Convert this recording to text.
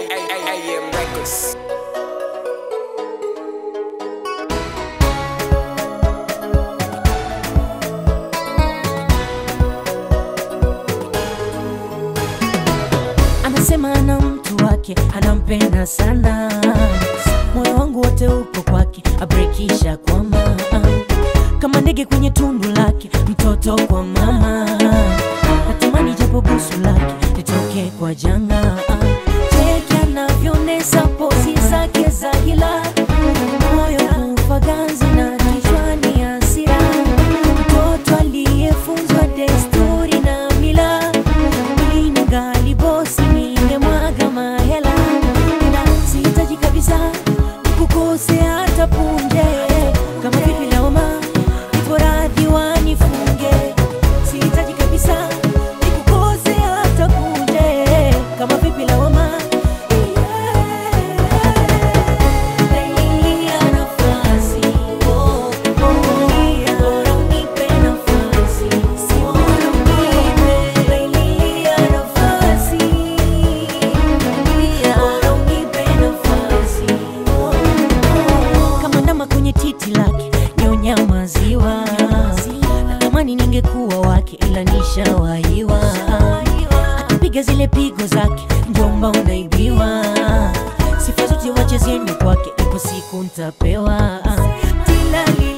AM Records. anasema ana mtu wake anampenda sana moyo wangu wote upo kwake abrekisha kwama kama ndege kwenye tundu lake mtoto kwa mama natamani japo busu lake litoke kwa janga cheki anavyonesa pozi zake za hila moyo kufa ganzi na kichwani hasira mtoto aliyefunzwa desturi na mila ningali bosi ningemwaga mahela na sihitaji kabisa nikukose hata punje kama vipi laoma ipo radhi wanifunge sihitaji kabisa nikukose hata punje kama vipi laoma Nailia nafasi, oh, oh, bora unipe nafasi, si bora unipe. Nailia nafasi, bora unipe nafasi, oh, oh. Kama ndama kwenye titi lake nyonya maziwa natamani ningekuwa wake ila nishawahiwa akipiga zile pigo zake njomba unaibiwa sifa zote wache ziende kwake ipo siku ntapewa Tilalila.